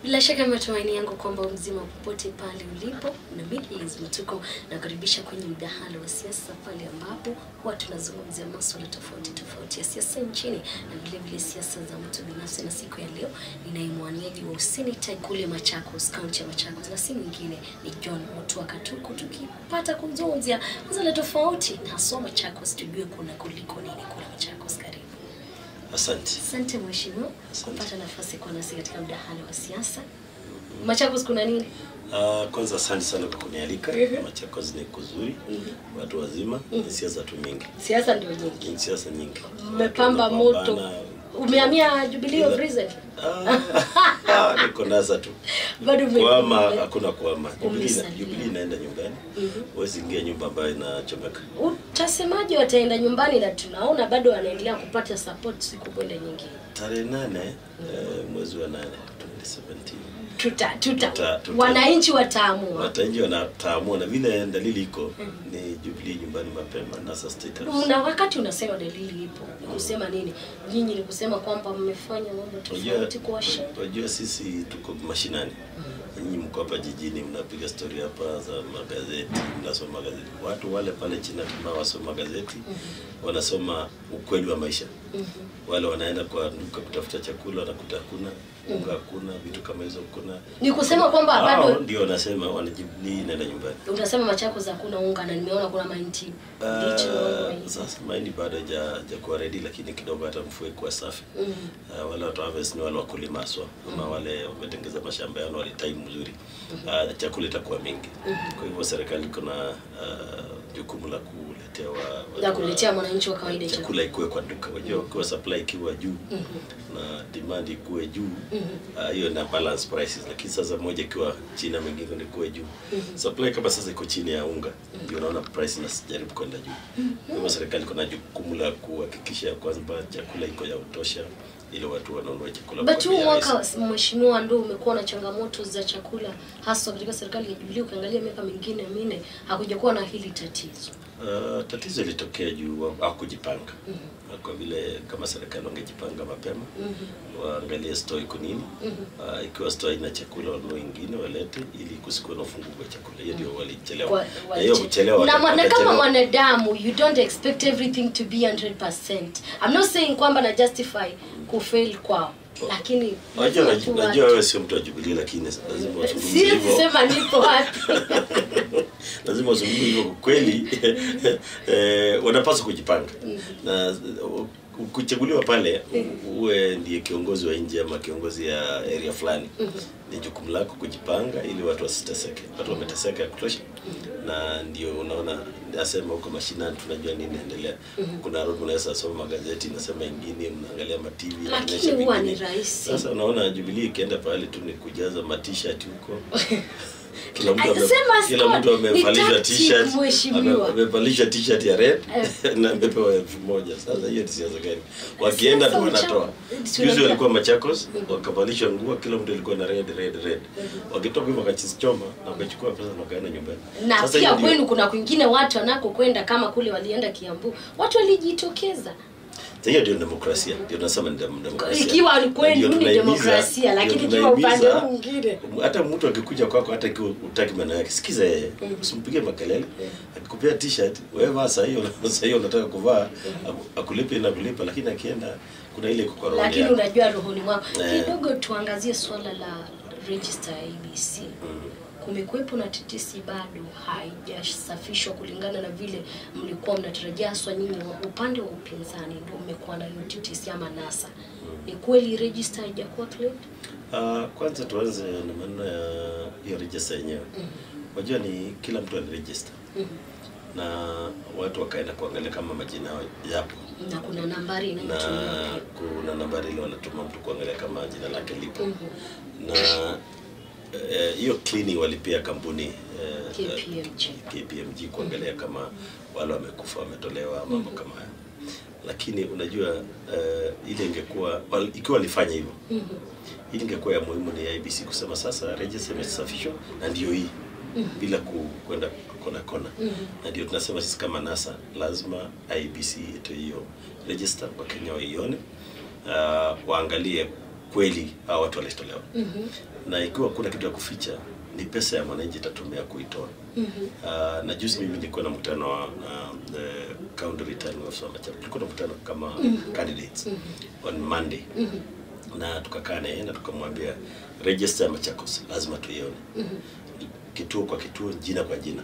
Bila shaka matumaini yangu kwamba mzima popote pale ulipo, na mimi Liz Mtuko nakaribisha kwenye mdahalo wa siasa, pale ambapo huwa tunazungumzia masuala tofauti tofauti ya siasa nchini na vile vile siasa za mtu binafsi. Na siku ya leo ninaye mwaniaji wa useneta kule Machakos, kaunti ya Machakos, na si mwingine ni John Mutua Katuku, tukipata kuzungumzia masuala tofauti na haswa Machakos, tujue kuna kuliko nini kule Machakos. Karibu. Asante. Asante mheshimiwa Asante. kupata nafasi kuwa nasi katika mdahalo wa siasa. Machakos kuna nini? Uh, kwanza asante sana kwa kunialika. Mhm. Machakos ni kuzuri, watu wazima, ni siasa tu mingi, Siasa ndio nyingi. ni siasa nyingi. Mmepamba Watu moto. wanapambana. Umehamia Jubilee of Ila- Reason? Ah, ah, niko nasa tu Bado ume- kuama, ume- hakuna kuama. Jubilee ina- Umesalia. Jubilee inaenda nyumbani, huwezi ingia nyumba ambayo inachomeka. Utasemaje wataenda nyumbani na tunaona bado wanaendelea kupata support siku kwenda nyingine. Tarehe nane eh, mwezi wa nane 2017 Tuta, tuta, Tuta- tuta- wananchi wataamua. watanji wanataamua, na vile dalili iko ni Jubilee nyumbani mapema, NASA State House. Na wakati unasema dalili ipo, ni kusema nini? Nyinyi ni kusema kwamba mmefanya mambo tofauti kwa washinda. Unajua sisi tuko mashinani. Nyinyi mko hapa jijini mnapiga stori hapa za magazeti, mnasoma magazeti. Watu wale pale China tunao wasoma gazeti, wanasoma ukweli wa maisha. Wale wanaenda kwa duka kutafuta chakula wanakuta hakuna, unga hakuna, vitu kama hizo hakuna. Ni kusema kwamba Hao bado ndio wanasema wanajibulia inaenda nyumbani. unasema Machakos hakuna unga na nimeona kuna mahindi mbichi naona Uh, mahindi. sasa mahindi bado haja hajakuwa ready, lakini kidogo hata mvua ikuwa safi. Mhm. Uh, wale watu harvest ni wale wakulima haswa ama wale wametengeza mashamba yao na walitime mzuri. Uh, chakula itakuwa mingi. Kwa hivyo serikali iko na uh, jukumu la kuletea wa, na wa- kuletea mwananchi wa kawaida chakula. chakula ikuwe kwa duka. Unajua ukiwa supply ikiwa juu na demand ikuwe juu ah, hiyo na balance prices, lakini sasa moja ikiwa chini na mengine ikuwe juu. Supply kama sasa iko chini ya unga, ndio unaona price inajaribu kwenda juu. Kwa hivyo serikali iko na jukumu la kuhakikisha kwamba chakula iko ya kutosha ili watu wanunue chakula But kwa huu bei mwaka rahisi. mheshimiwa, ndio umekuwa na changamoto za chakula haswa katika serikali ya Jubilee. Ukiangalia miaka mingine minne hakujakuwa na hili tatizo. Uh, tatizo ilitokea juu au kujipanga kwa vile kama serikali wangejipanga mapema waangalie store iko nini uh, ikiwa store ina chakula wanunue ingine walete ili kusikuwe na ufunguku wa chakula hiyo ndio walichelewa Kwa- na hiyo kuchelewa na, waka- ma- na kama wakachelewa. mwanadamu you don't expect everything to be 100%. I'm not saying kwamba na justify kufail kwao, lakini Unajua lazima tu najua watu- wewe sio mtu wa Jubilee lakini lazima uzungumze siwezi hivyo sema nipo wapi. lazima uzungumze hivyo kwa kweli eh, wanapaswa kujipanga na uh, kuchaguliwa pale u- uwe ndiye kiongozi wa nje ama kiongozi ya area fulani ni jukumu lako kujipanga ili watu wasiteseke watu wameteseka ya kutosha na ndio unaona nasema huko mashinani tunajua nini inaendelea kuna road unaweza soma magazeti inasema ingine mnaangalia ma TV Lakini inaonyesha huwa ni vingine. rahisi. sasa unaona Jubilee ikienda pale tu ni kujaza ma t-shirt huko kila mtu ame- Sema kila Scott, mtu ni amevalishwa tactic, t-shirt mheshimiwa. ame- amevalishwa t-shirt ya red na amepewa elfu moja sasa hiyo ni siasa gani wakienda tu Sasa wanatoa ucha- juzi tunajua- walikuwa Machakos wakavalishwa nguo kila mtu alikuwa na red red red wakitoka hivyo wakachichoma na wakachukua pesa na wakaenda nyumbani na Sasa pia hiyo ndio- kwenu kuna kwingine watu wanakokwenda kama kule walienda Kiambu, watu walijitokeza Sasa hiyo ndio demokrasia, ndio nasema ni dem- demokrasia. Ikiwa ni kweli Na ndio ni tunahimiza- demokrasia, ndio lakini ikiwa upande tunahimiza- huu mwingine. hata mtu akikuja kwako, hata ikiwa utaki maneno yake, sikiza yeye, usimpigie makelele. Akikupea t-shirt wewe vaa saa hiyo, saa hiyo unataka kuvaa, aku- akulipe na kulipa, lakini akienda kuna ile kukorogea. lakini unajua rohoni mwako Eh. kidogo. Tuangazie swala la register ya ABC. Kumekuwepo na tetesi bado haijasafishwa kulingana na vile mlikuwa mnatarajia, haswa nyinyi wa upande wa upinzani ndio mmekuwa na hiyo tetesi ama NASA. Ni kweli register haijakuwa cleared? Ah, kwanza tuanze na maneno ya hiyo register yenyewe. Unajua ni kila mtu aliregister na watu wakaenda kuangalia kama majina yao yapo na kuna nambari na inayotumiwa pia. kuna nambari ile wanatuma mtu kuangalia kama jina lake lipo na eh, hiyo cleaning walipia kampuni eh, KPMG. KPMG kuangalia kama wale wamekufa wametolewa mambo kama hayo lakini unajua eh, ile ingekuwa wal, ikiwa walifanya hivyo ili ingekuwa ya muhimu ni IBC kusema sasa register imesafishwa na ndio hii bila ku- kwenda kona kona na ndio tunasema sisi kama NASA lazima IBC itoe hiyo register Wakenya waione uh, waangalie kweli hao watu walitolewa Mhm. na ikiwa kuna kitu ya kuficha ni pesa ya mwananchi itatumia kuitoa Mhm. Uh, na juzi mimi nilikuwa na mkutano wa uh, the county returning officer wa Machakos. Tulikuwa na mkutano kama candidates on Monday Mhm. na tukakaa naye na tukamwambia register ya Machakos lazima tuione kituo kwa kituo, jina kwa jina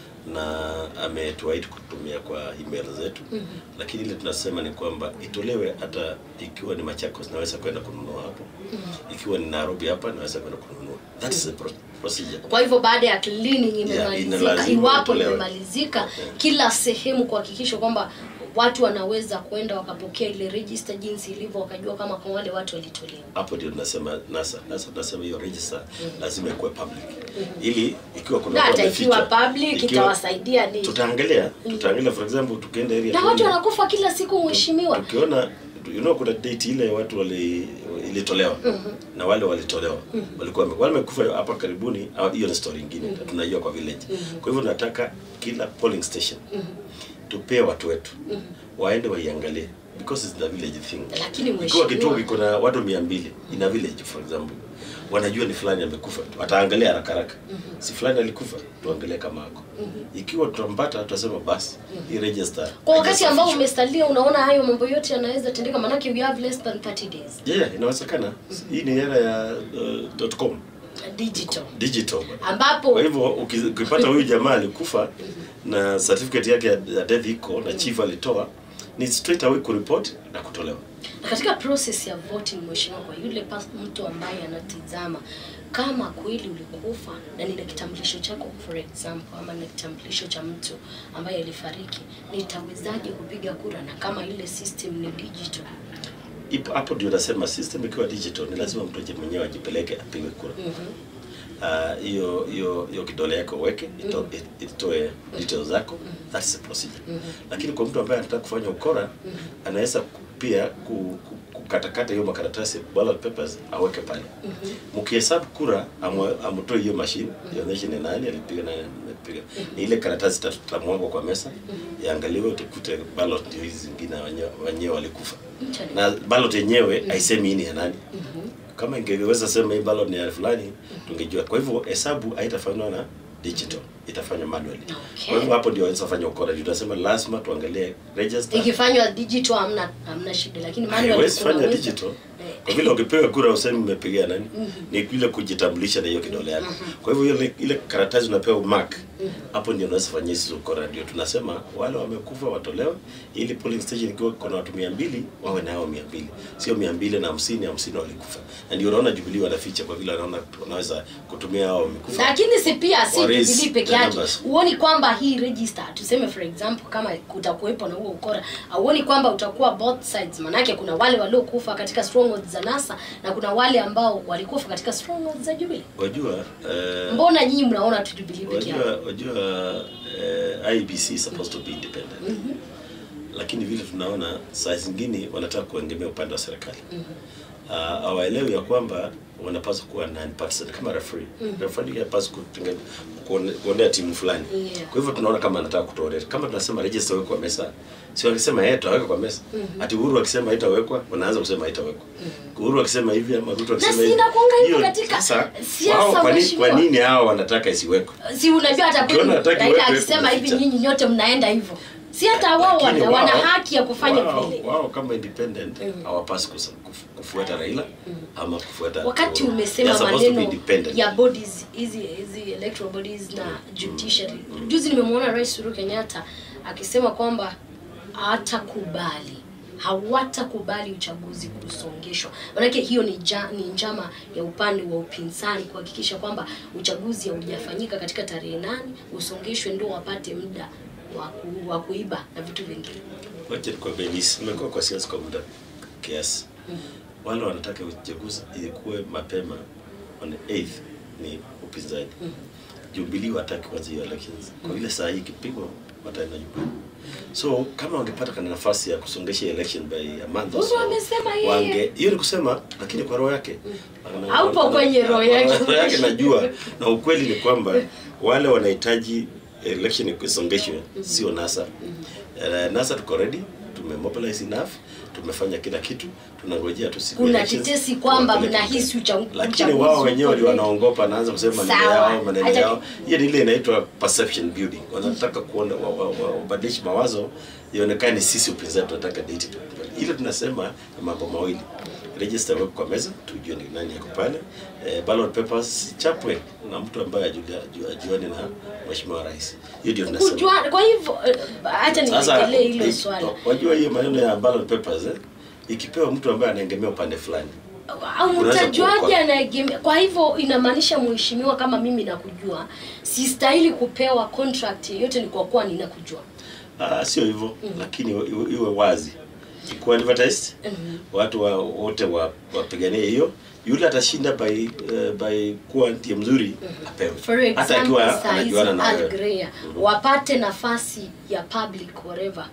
na ametuahidi kutumia kwa email zetu lakini ile tunasema ni kwamba itolewe hata ikiwa ni Machakos naweza kwenda kununua hapo ikiwa ni Nairobi hapa naweza kwenda kununua that is the pro procedure kwa hivyo baada ya cleaning imemalizika inalazima iwapo itolewe. imemalizika Yeah. kila sehemu kuhakikisha kwamba watu wanaweza kwenda wakapokea ile register jinsi ilivyo wakajua kama kwa wale watu walitolewa hapo ndio tunasema nasa nasa tunasema hiyo register lazima ikuwe public ili ikiwa kuna na watu hata ikiwa wameficha, public ikiwa- itawasaidia ni tutaangalia tutaangalia for example tukienda area na watu fulani, wanakufa kila siku mheshimiwa tukiona you know kuna date ile watu wali ilitolewa na wale walitolewa walikuwa wame- wale wamekufa hapa karibuni au hiyo ni story nyingine tunajua kwa village kwa hivyo nataka kila polling station tupee watu wetu waende waiangalie because it's the village thing Lakini ikiwa mheshimiwa- kituo kiko na watu mia mbili in a village for example wanajua ni fulani amekufa wataangalia haraka haraka si fulani alikufa tuangalie kama ako ikiwa tutampata tutasema basi hii register kwa wakati ambao haijasafishwa. umesalia unaona hayo mambo yote yanaweza tendeka manake we have less than 30 days yeah, inawezekana hii ni era ya uh, dot com digital digital ambapo kwa hivyo uki- ukipata huyu jamaa alikufa na certificate yake ya ya death iko na chief alitoa ni straight away kuripoti na kutolewa Na katika process ya voting mheshimiwa kwa yule pas, mtu ambaye anatizama kama kweli ulikufa na nina kitambulisho chako for example ama na kitambulisho cha mtu ambaye alifariki nitawezaje kupiga kura na kama ile system ni digital ipo hapo ndio nasema system ikiwa digital ni lazima mtu aje mwenyewe ajipeleke apigwe kura Ah, hiyo hiyo hiyo kidole yako uweke ito- it- itoe details zako that's the procedure lakini kwa mtu ambaye anataka kufanya ukora anaweza ku- pia ku- ku- kukatakata hiyo makaratasi ballot papers aweke pale mkihesabu kura amwe- amtoe hiyo mashine ionyeshe ni nani alipiga nani amepiga ni ile karatasi tatu tutamwagwa kwa mesa iangaliwe utakute ballot ndio hizi zingine wenyewe wenyewe walikufa Internet. na ballot yenyewe haisemi hii ni ya nani kama ingeweza sema hii ballot ni ya fulani tungejua kwa hivyo hesabu haitafanywa na digital itafanywa manually Okay. kwa hivyo hapo ndio waweza fanya ukora Ndio tunasema lazima tuangalie register ikifanywa digital hamna hamna shida lakini manual haiwezi fanya kunaweza- digital Eh, kwa vile ukipewa kura usemi umepigia nani ni ile kujitambulisha na hiyo kidole yako kwa hivyo ile, ile karatasi unapewa mark hapo ndio unaweza fanyia hizo ukora ndio tunasema wale wamekufa watolewe ili polling station ikiwa kuna watu mia mbili wawe nao mia mbili sio mia mbili na hamsini hamsini walikufa na ndio unaona Jubilee wanaficha kwa vile wanaona wanaweza kutumia hao wamekufa lakini si pia si Or is Jubilee peke the yake numbers. huoni kwamba hii register tuseme for example kama kutakuwepo na huo ukora huoni kwamba utakuwa both sides manake kuna wale waliokufa katika strongholds za NASA na kuna wale ambao walikufa katika strongholds za Jubilee wajua eh, mbona nyinyi mnaona tu Jubilee peke yake wajua wajua eh, IBC is supposed to be independent lakini vile tunaona saa zingine wanataka kuegemea upande wa serikali Ah, hawaelewi ya kwamba wanapaswa kuwa non-partisan kama referee referee hapaswi kutenga- kuone- kuonea timu fulani Yeah. kwa hivyo tunaona kama anataka kutuorea kama tunasema register wekwa kwa mesa si wakisema yeye tutaweka kwa mesa ati Uhuru akisema haitawekwa wanaanza kusema haitawekwa Uhuru akisema hivi ama Ruto akisema si hivi inakuanga hivyo hiyo katika sasa siasa, wao kwa nini mheshimiwa. kwa nini hao wanataka isiwekwe si unajua hata Ukiona kweli hataki Raila wewe akisema hivi kuficha. nyinyi nyote mnaenda hivyo si hata wao Lakini wana, wana wao- haki ya kufanya wao, vile wao kama independent hawapasi kusa- kuf- kufuata Raila ama kufuata wakati Uhuru. umesema They are supposed to be maneno independent. ya bodies hizi hizi electoral bodies na judiciary juzi nimemwona rais Uhuru Kenyatta akisema kwamba hatakubali hawatakubali uchaguzi kusongeshwa manake hiyo ni, ja, ni njama ya upande wa upinzani kuhakikisha kwamba uchaguzi haujafanyika katika tarehe nane usongeshwe ndio wapate muda wa ku- wa kuiba na vitu vingine Wacha nikwambie this, nimekuwa kwa siasa kwa muda kiasi. Wale wanataka uchaguzi ilikuwe mapema on 8th ni upinzani. Jubilee wataki kwanza hiyo elections. Kwa vile saa hii ikipigwa wataenda nyumbani. So kama wangepata kana nafasi ya kusongesha hiyo election by a month or Uhuru so, amesema yeye. wange hiyo ni kusema lakini kwa roho yake Ana- Haupo ana- kwenye roho yake. kwa roho yake najua na ukweli ni kwamba wale wanahitaji election isongeshwe sio NASA Uh, NASA tuko ready, tumemobilize enough, tumefanya kila kitu, tunangojea tu siku Kuna ya elections, tetesi kwamba tuwapeleke mnahisi mbele. ucha- lakini uchaguzi wao wenyewe uko ndio ready. wanaongopa, naanza kusema maneno Sawa. yao maneno Acha- yao. Hiyo ni ile inaitwa perception building, wanataka kuona wa- wa- wa- wabadilishe mawazo ionekane sisi upinzani tunataka date. Ile tunasema ni mambo mawili register weko kwa meza tujue ni nani yako pale eh, ballot papers chapwe na mtu ambaye ajulia- aju- ajuane na mheshimiwa rais hiyo ndio tunasema Kujua, kwa hivyo eh, acha sasa nirejelee hilo i- swala. wajua hiyo maneno ya ballot papers eh, ikipewa mtu ambaye anaegemea upande fulani au Unaweza mtajuaje kuokoa. anaegemea? Kwa hivyo inamaanisha mheshimiwa, kama mimi nakujua, sistahili kupewa contract yeyote, ni kwa kuwa ninakujua. Ah, sio hivyo lakini iwe, iwe- iwe wazi ikuwa advertised Mhm. watu wa, wote wa- wapiganie hiyo yule atashinda by uh, by kuwa ndiye mzuri apewe For hata example, akiwa saa hizi anajuana na Al wewe Greer wapate nafasi ya public whatever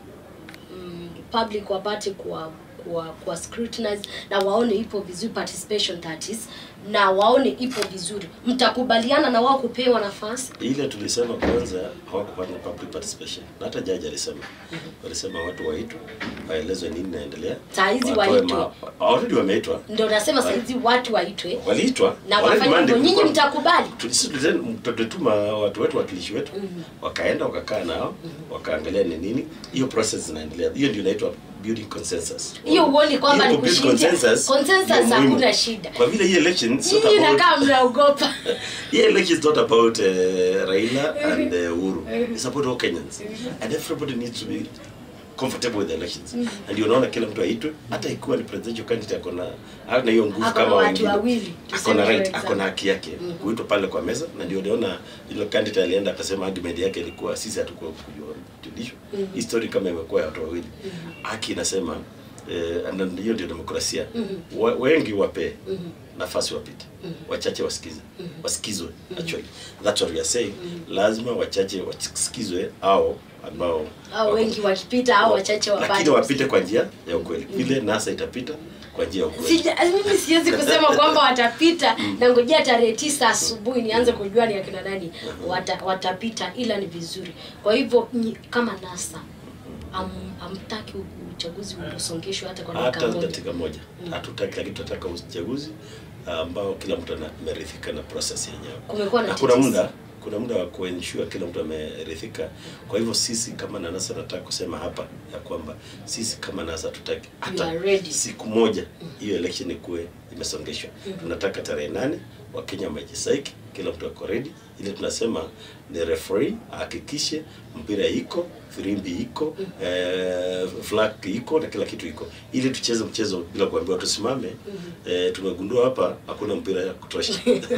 mm, public wapate kuwa kuwa, kuwa scrutinize na waone ipo vizuri participation that is na waone ipo vizuri mtakubaliana na wao kupewa nafasi ile tulisema kwanza hawakupata public participation na hata jaji alisema walisema watu waitwe waelezwe nini inaendelea Saa hizi Watoe waitwe. ma- already wameitwa ndio nasema saizi watu waitwe waliitwa na Already wafanye Monday hivyo nyinyi kulikuwa- mtakubali Tulisi- tulisema- tutatuma watu wetu wakilishi wetu wakaenda wakakaa nao wakaangalia ni nini hiyo process zinaendelea hiyo ndio inaitwa building consensus hiyo huoni kwamba Hiyo ni kubuild kushinda consensus consensus ndio muhimu. hakuna shida kwa vile hii election is not nyinyi about- nakaa mnaogopa hii election is not about uh, Raila and uh, Uhuru it's about all Kenyans and everybody needs to be comfortable with the elections and ndio unaona kila mtu aitwe hata ikiwa ni presidential candidate ako na hana hiyo nguvu Ako na kama watu wengine wawili, ako tuseme na for right example. ako na haki yake kuitwa pale kwa meza na ndio unaona ile candidate alienda akasema argument yake ilikuwa sisi hatukuwa kujua judicial hii story kama imekuwa ya watu wawili haki inasema eh, na hiyo ndio demokrasia Wa- wengi wape nafasi wapite wachache wasikize wasikizwe actually that's what we are saying lazima wachache wasikizwe au ambao au wako- wengi wakipita au wachache lakini wabaki wapite kwa njia ya ukweli vile nasa itapita kwa njia ya ukweli Sija, mimi siwezi kusema kwamba watapita na ngojea tarehe tisa asubuhi nianze kujua ni akina nani wata, watapita ila ni vizuri kwa hivyo nyi- kama nasa am, amtaki uchaguzi usongeshwe hata kwa dakika hata moja dakika moja hatutaki lakini tunataka uchaguzi ambao kila mtu ana- ameridhika na process yenyewe Kumekuwa na na kuna tetesi. muda kuna muda wa kuensure kila mtu ameridhika kwa hivyo sisi kama nanasa nataka kusema hapa ya kwamba sisi kama nasa tutaki You are ready. siku moja hiyo election ikuwe imesongeshwa tunataka tarehe nane wakenya wamejisaiki kila mtu ako ready ile tunasema ni referee ahakikishe mpira iko firimbi iko eh, flag iko na kila kitu iko ili tucheze mchezo bila kuambiwa tusimame eh, tumegundua hapa hakuna mpira ya kutosha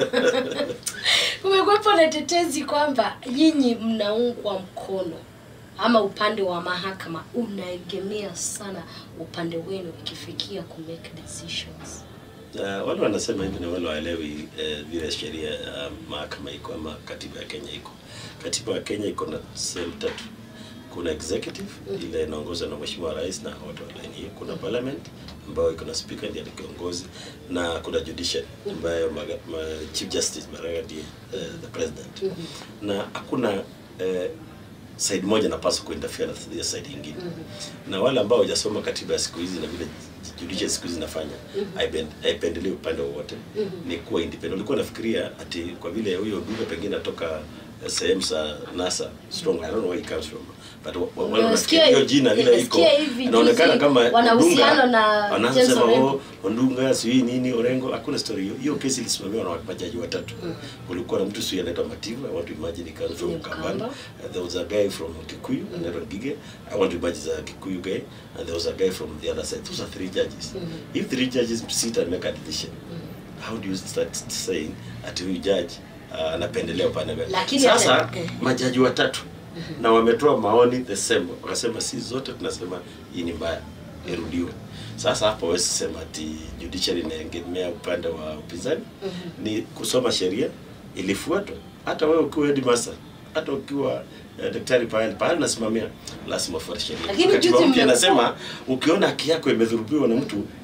kumekuwepo na tetezi kwamba nyinyi mnaungwa mkono ama upande wa mahakama unaegemea sana upande wenu ikifikia ku make decisions Uh, wale wanasema hivi na wale waelewi eh, vile sheria ya mahakama iko ama katiba ya Kenya iko. Katiba ya Kenya iko na sehemu tatu. Kuna executive ile inaongozwa na mheshimiwa rais na watu wa line hiyo. Kuna parliament ambayo iko na speaker ndiye ni kiongozi na kuna judiciary ambayo maga, ma, chief justice Maraga ndiye eh, the president. Na hakuna eh, side moja napaswa kuinterfere na hiyo side nyingine na wale ambao hawajasoma katiba ya siku hizi na vile judiciary siku hizi inafanya haipen- haipendelei upande wowote ni kuwa independent ulikuwa nafikiria ati kwa vile huyo dume pengine atoka eh, sehemu za NASA strong I don't know where he comes from but wa- wa- wale Unasikia- wanasikia hiyo jina vile iko nimesikia hivi inaonekana juzi kama wana Odunga, uhusiano na wanaanza James sema Orengo. oh Ondunga sijui nini Orengo, hakuna story hiyo. Hiyo kesi ilisimamiwa na majaji watatu. Kulikuwa na mtu sijui anaitwa Mativu, I want to imagine he comes from Ni Kambani. Mkamba. Uh, there was a guy from Kikuyu, anaitwa Gige. I want to imagine the Kikuyu guy, and there was a guy from the other side. Those are three judges. If three judges sit and make a decision, how do you start saying ati huyu judge uh, anapendelea upande gani? Lakini Sasa hata- eh. majaji watatu na wametoa maoni the same, wakasema si zote tunasema hii ni mbaya, irudiwe. Sasa hapo hawezi sema ati judiciary inaegemea upande wa upinzani. Ni kusoma sheria ilifuatwa. Hata wewe ukiwa headmaster, hata ukiwa eh, daktari pahali pahali nasimamia, lazima ufuate sheria. Lakini Katiba juzi mpya mmekuwa- inasema ukiona haki yako imedhurubiwa na mtu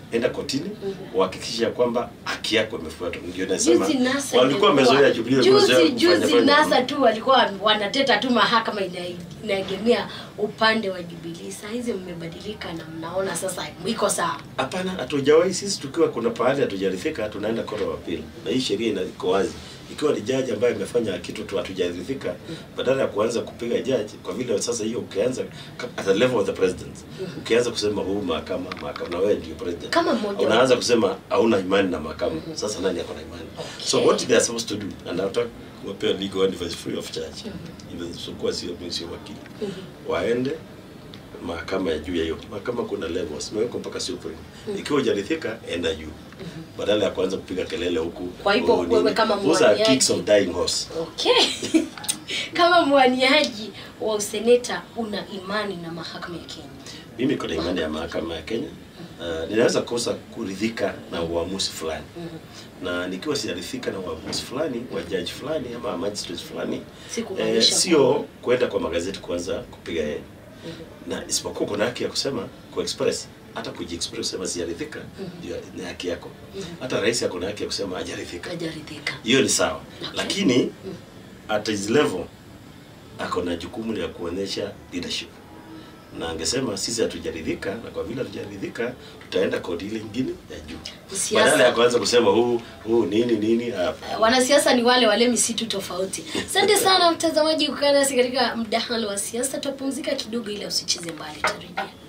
enda kotini uhakikisha kwamba haki yako imefuatwa. Ndio nasema Juzi NASA walikuwa imekuwa- wamezoea Jubilee, wamezoea juzi kufanya juzi fanya NASA mambo. tu walikuwa wanateta tu mahakama ina- inaegemea upande wa Jubilee. Saa hizi mmebadilika na mnaona sasa iko sawa. Hapana, hatujawahi sisi tukiwa kuna pahali hatujaridhika tunaenda court of appeal, na hii sheria ina- iko wazi. Ikiwa ni jaji ambaye amefanya kitu tu hatujaridhika, badala ya kuanza kupiga jaji, kwa vile sasa hiyo ukianza ka- at the level of the president, ukianza kusema huu mahakama mahakama, na wewe ndio president, Kama mmoja wa- unaanza kusema hauna imani na mahakama. Sasa nani ako na imani? So Okay. what they are supposed to do, and nataka kuwapea legal advice free of charge, even sikuwa sio mimi sio wakili, waende mahakama ya juu ya hiyo mahakama kuna levels imewekwa mpaka supreme ikiwa hujaridhika enda juu badala ya kuanza kupiga kelele huku Kwa hivyo oh, nini. wewe kama Those are mwaniaji- kicks of dying horse Okay. Kama mwaniaji wa useneta una imani na mahakama ya Kenya. mimi kuna imani ya mahakama ya Kenya uh, ninaweza kosa kuridhika na uamuzi fulani na nikiwa sijaridhika na uamuzi fulani wa judge fulani ama magistrate fulani Si eh, kumaanisha sio kwenda kwa magazeti kuanza kupiga yeye na isipokuwa kuna haki ya kusema ku express hata kujiexpress sema sijaridhika ndio ni haki yako hata rais ako na haki ya kusema hajaridhika Hajaridhika. hiyo ni sawa Okay. lakini at his level ako na jukumu la kuonyesha leadership na angesema sisi hatujaridhika na kwa vile hatujaridhika tutaenda kodi ile ingine ya juu Siasa. badala ya kuanza kusema huu huu nini nini hapa wanasiasa ni wale wale misitu tofauti. Asante sana mtazamaji kukaa nasi katika mdahalo wa siasa. Tutapumzika kidogo ili usicheze mbali, tarejea.